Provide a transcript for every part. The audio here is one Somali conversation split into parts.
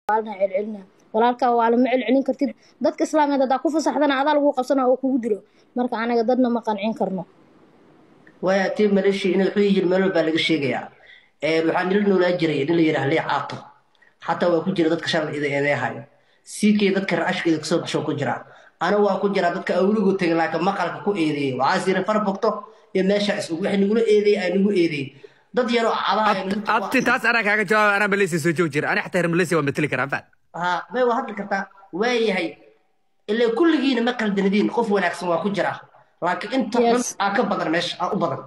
waalna celcelina walaalkaa waa lama celcelin kartid dadka islaameed haddaa ku fasaxdana adaa lagu qabsana oo kugu dilo marka anaga dadna ma qancin karno waaya tii maleeshia in wuxuu yiri meel baa laga sheegayaa waxaa nila noolaa jiray nin la yidhaha lee caato xataa waa ku jira dadka shalay ida eedeehaya siikay dadka raashkeeda kasoo baxsho ku jira ana waa ku jira dadka awligu tegay laakiin maqalka ku eedeeyey waxaa sira far bogto iyo meesha isug waxay nagula eedeeyey ay nagu eedeeyey dad yaroo cadaha abti taas anaa kaaga jawaaba anaa malaysia soo joog jira ani xataa reer malaysia waa mateli karaa faad ha may waa hadli kartaa waayahay ilaa kulligiina ma qaldanadiin qof wanaagsan waa ku jira laakiin inta xun aa ka badan meesha aa u badan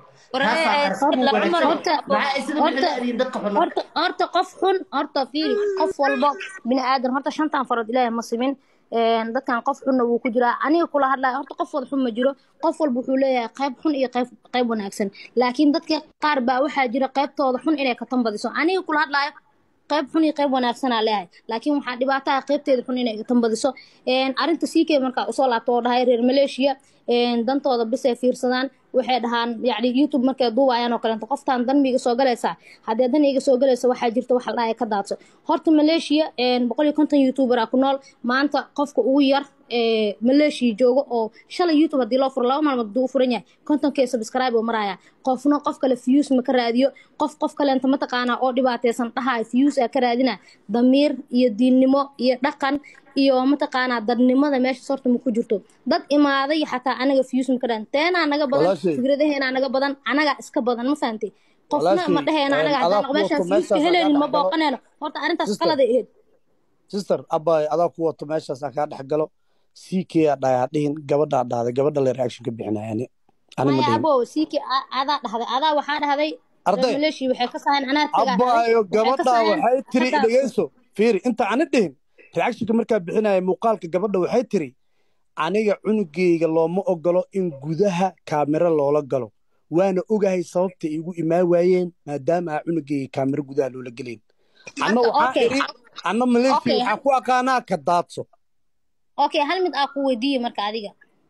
horta qof xun horta fiiri qof walbo bini aadan horta shantan farood ilaahay ma simin dadkan qof xunna wuu ku jiraa aniga kula hadlaya horta qof wada xun ma jiro qof walba wuxuu leeyahay qayb xun iyo qayb qayb wanaagsan laakiin dadka qaar baa waxaa jira qaybtooda xun inay ka tanbadiso aniga kula hadlayo qayb xun iyo qayb wanaagsanaa leeyahay laakiin waxaa dhibaataa qaybteeda xun inay ka tanbadiso arrinta siikay markaa usoo laabto oo dhahay reer maleeshiya dantooda bisay fiirsadaan waxay dhahaan yani youtube markay duubayaan oo kaleeto qoftaan dan miiga soo galaysaa haddee dan iga soo galaysa waxaa jirta waxa la dhahay ka daadso horta maleeshiya boqol iyo konton youtuberaa ku nool maanta qofka ugu yar maleeshiya jooga oo shalay youtube haddii loo furo laba maalmood hadduu u furan yahay kontonkee subscribe oo maraya qofna qof kale views ma ka raadiyo qof qof kaleenta mataqaanaa oo dhibaateysan dhahayo views aa ka raadina damiir iyo diinnimo iyo dhaqan iyo mataqaanaa dadnimada meesha sorta ma ku jirto dad imaaday xataa anaga views ma ka raadin teenaa naga badan fikradaheenaa naga badan anagaa iska badan ma fahantay qofna ma dhaheena anaga haddaan meeshaan viewska helaynin ma booqaneyno horta arrintaas qaladay ahayd sister abay adaa ku wato meeshaas aan kaa dhex galo ck aa dhayaa dhihin gabadhaa dhahday gabadha le reaction ka bixinayani maya abo ck adaa dhahday adaa waxaa dhahday arday maleeshii waxay ka sahayn anaa tagaa abayo gabadhaa waxay tiri dhegeyso fiiri inta ani dhihin reactionka markaa bixinaya muuqaalka gabadha waxay tiri aniga cunugeyga looma ogolo in gudaha kaamiro loola galo waana ogahay sababta igu imaan waayeen maadaama aa cunugeyga kaamiro gudaha loola gelayn anna waxaa iri anna maleeshia waxaa ku aqaanaa ka daadso okay hal mid aa ku weydiiye marka adiga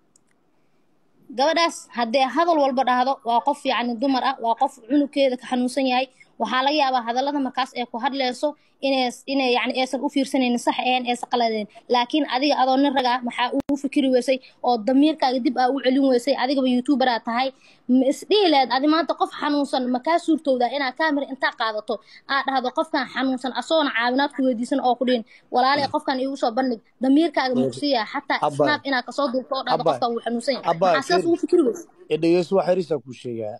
gabadhaas haddee hadal walba dhahdo waa qof yacni dumar ah waa qof cunugkeeda ka xanuunsan yahay waxaa laga yaabaa hadallada markaas ee ku hadleyso inay inay yani aysan u fiirsanaynin sax ahayn aysan qaladeen laakiin adiga adoo nin rag ah maxaa ugu fikiri weysay oo damiirkaaga dib aa u celin weysay adigaba youtuberaa tahay ma isdhihi lahayd adi maanta qof xanuunsan ma kaa suurtowdaa inaad kaamira intaa qaadato aad dhahdo qofkan xanuunsan asoona caawinaad ku weydiisan oo ku dhihin walaalay qofkan iigu soo bandhig damiirkaaga muqsiya xataa snaab inaad kasoo duubto oo dhahdo qofkan wuu xanuunsan yahay maxaa sidaas ugu fikiri weysay dhegeyso waa xiriisaa kuu sheegaa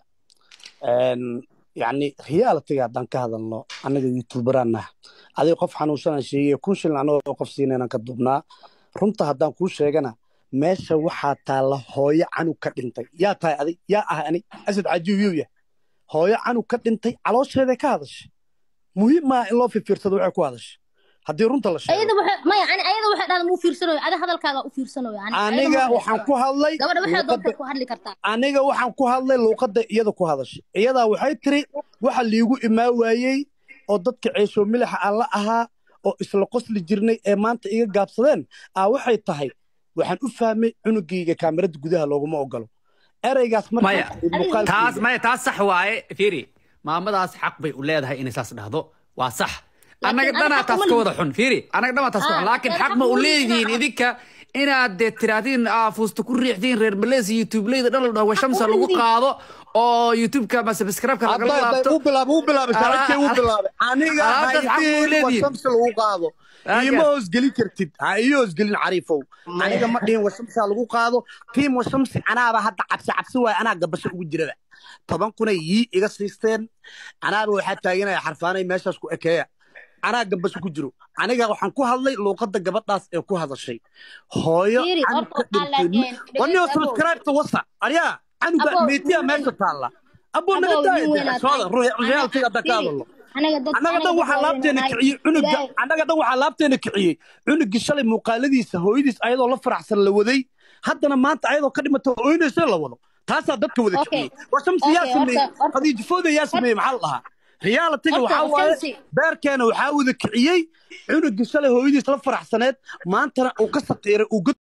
yacni realitiga haddaan ka hadalno annaga youtuberaan naha adiga qof xanuunsanaan sheegaya kun shilin annagoo qof siinaynan ka duubnaa runta haddaan kuu sheegana meesha waxaa taalla hooyo canug ka dhintay yaa tahay adig yaa ah ani asad cajiibiyow yah hooyo canug ka dhintay caloosheeday ka hadashay muhiim maa in loo fifiirsado waxay ku hadashay haddii runta la sheego ayada waxay maya ani ayada waxay dhahda muu fiirsanayo adi hadalkaaga u fiirsanayo ani aniga waxaan ku hadlay gabadha waxay doonta ku hadli kartaa aniga waxaan ku hadlay luuqadda iyada ku hadashay iyadaa waxay tiri waxa liigu imaa waayey oo dadka ceesho milixa aan la ahaa oo isla qosli jirnay ee maanta iga gaabsadeen aa waxay tahay waxaan u fahmay cunugayga kaamirada gudaha looguma ogolo ereygaas maya taas maya taas sax waaye fiiri maamadaas xaq bay u leedahay inay saas dhahdo waa sax annaga dhanaa taas ka wada xun fiiri annaga dhanaa taas ka xun laakiin xaq ma u leedihiin idinka inaad dee tiraahdiin fuusta ku riixdiin reer malaysia youtubeleyda dhan la dhaho washamsa lagu qaado oo youtubeka ma subscribe-ka lagala laabto u bilaabay u bilaabay saaxiibkay u bilaabay aniga Alaabtaas xaq buu haydin leedihiin. washamsi lagu qaado iima hoosgelin kartid ha iyo hoosgelin cariifow aniga ma dhihin washamsa lagu qaado tiim washamsi anaaba hadda cabsi cabsi waay anaa gabasho ugu jirada toban kunay yii iga siisteen anaaba waxaa taaganaya xarfaanay meeshaas ku ekeeya anaa gabasho ku jiro aniga waxaan ku hadlay luuqadda gabadhaas ee ku hadashay hooyo Fiiri, canug horta ka waxaa dhintay laageen, wanio dhegeyso, subscribe-ta wasa aryaa canuga Abo, meetiya nin meesha weyn- taalla aboo naga Abo, nin weyn daaya aad sooda tahay. realtiga hadda ka Fiiri, hadalno anaga dad annaga dhan waxaa laabteena kiciyey cunuga annaga dhan waxaa laabteena kiciyey cunugii shalay muuqaaladiisa hooyadiis ayadoo la faraxsan la waday haddana maanta ayadoo ka dhimata ooynaysa la wado taasaa dadka wada Okay. kiciyey washamsi yaa Okay, sameeyey horta- horta- khadiijifooda yaa sameeyey maxaa la dhahaa realitiga Horta, waxaa waaye Washamsi- beerkeena waxaa wada kiciyey cunugii shalay hooyadiis la faraxsaneed maantana uu ka saqiiray uu god